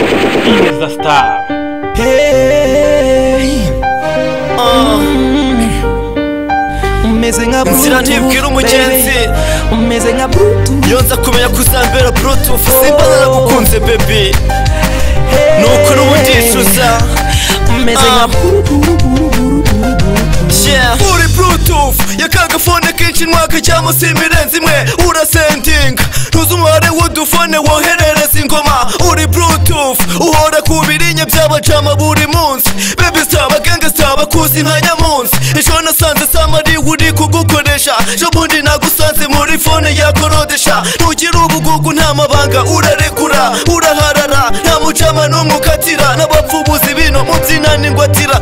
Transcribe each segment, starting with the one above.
is the star. Hey, umeze nka Inzira ntibwira umugenzi baby. umeze nka brutu iyo nza kumenya ko uzambera brutufu simba naragukunze bebi nuko n'ubundi yicuza umeze nka Ah. Yeah. uri brutufu yakanga fone kenshi mwaka cyangwa simu irenze imwe urasendinga ntuzi umubare w'udufone woherereza ingoma uri brutufu uhora ku birinye by'abajama buri munsi bebi sitaba genge sitaba kuzi nka nyamunsi ejo nasanze samari uri kugukoresha ejo bundi nagusanze muri fone yakorodesha ntugira ubugugu nta mabanga urarekura uraharara nta mucama n'umwe ukatira n'abapfubuzi bino mu by'inaningwatira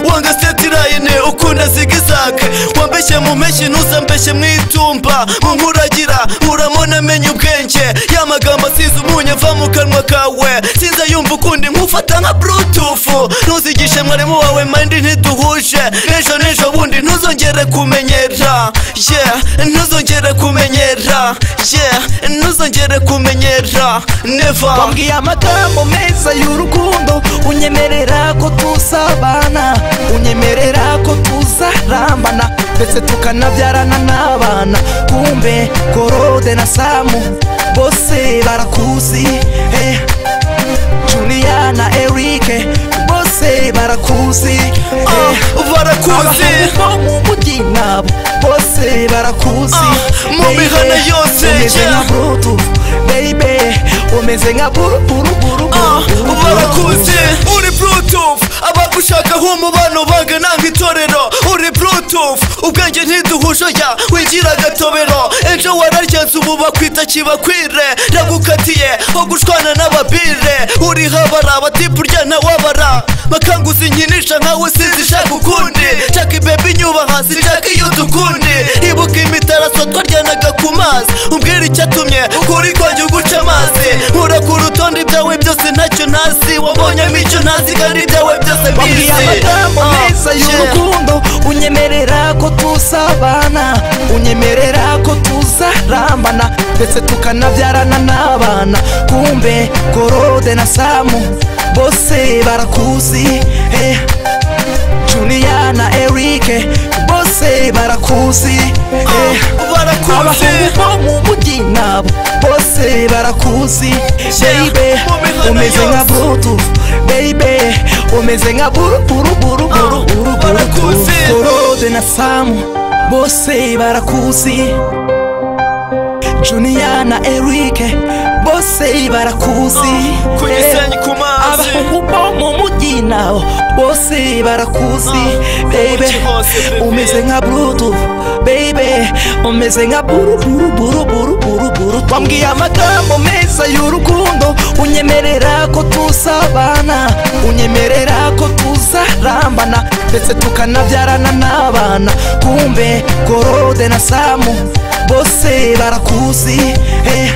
wanga setirayine ukunda zigizake wambeshye mu mpeshyi ntuzambeshye mu itumba mu nkuragira uramona amenye ubwenge ya magambo asize umunyu ava mu kanwa kawe sinza yumva ukundi nkufata nka brutufu ntuzigishe mwarimu wawe mandi ntiduhuje ejo n'ejo bundi ntuzongere kumenyera yeah ntuzongere kumenyera yeah ntuzongere kumenyera never wambwiye amagambo meza y'urukundo unyemerera ko tuzabana unyemerera ko tuzarambana ndetse tukanabyarana n'abana kumbe korode na samu bose barakuzi hey. julia na erike bose barakuzi hey. Ah, barakuzi Abahungu bo mu mujyi nabo bose barakuzi Ah, mu baby. mihana yose, Umeze yeah. nka brutu baby umeze nka buruburu barakuze uri bluetooth abagushaka nk'umubano bangana nk'itorero uri bluetooth ubwenge ntiduhuje ya wigira agatobero ejo wararyanze ubu bakwita kibakwire ndagukatiye ho gushwana n'ababire uri habara batipu urya ntawabara makanguzi nkinisha nkawe sinzishaka ukundi shaka ibebe inyubaha sinshaka iyo dukundi ibuka imitaraso twaryanaga ku mazi umbwira icyatumye kuri kwanjye uguca amazi nkura ku rutonde byawe byose ntacyo ntazi wabonyemo icyo ntazi kandi ibyawe byose Wambwiye bizi amagambo Ah, meza yeah. y'urukundo unyemerera ko tuzabana unyemerera ko tuzarambana ndetse tukanabyarana n'abana kumbe korode na samu bose barakuzi hey. julia na erike bose barakuzi hey. barakuzi abahungu bo mu mujyi nabo bose barakuzi Yeah, baby mu mihanda umeze nka yose. brutu baby umeze nka Ah, barakuzi. buruburuburuburuburuburuburuburuburuburuburuburuburuburuburuburuburuburuburuburuburuburuburuburuburuburuburuburuburuburuburuburuburuburuburuburuburuburuburuburuburuburuburuburuburuburuburuburuburuburuburuburububu na samu bose barakuzi julia na erike bose barakuzi ku Eh, gisenyi ku mazi abahungu bo mu mujyi nabo bose barakuzi Ah, baby mu mujyi hose, baby. umeze nka brutu baby umeze nka buruburuburuburuburu twambwiye amagambo meza y'urukundo unyemerera ko tuzabana unyemerera ko tuzarambana ndetse tukanabyarana n'abana kumbe korode na samu bose barakuzi hey.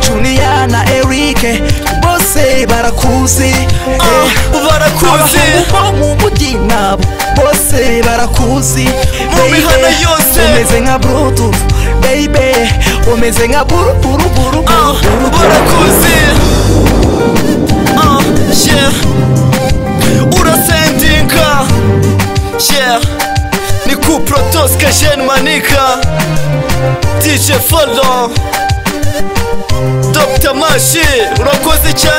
julia na erike bose barakuzi hey. barakuzi Abahungu bo mu mujyi nabo bose barakuzi Mu baby. mihanda yose. umeze nka brutu baby umeze nka buruburuburu Ah, barakuzi Ah, yeah. urasendinga yeah. ni ku protoske jene manika dj folo dr mashi urakoze cyane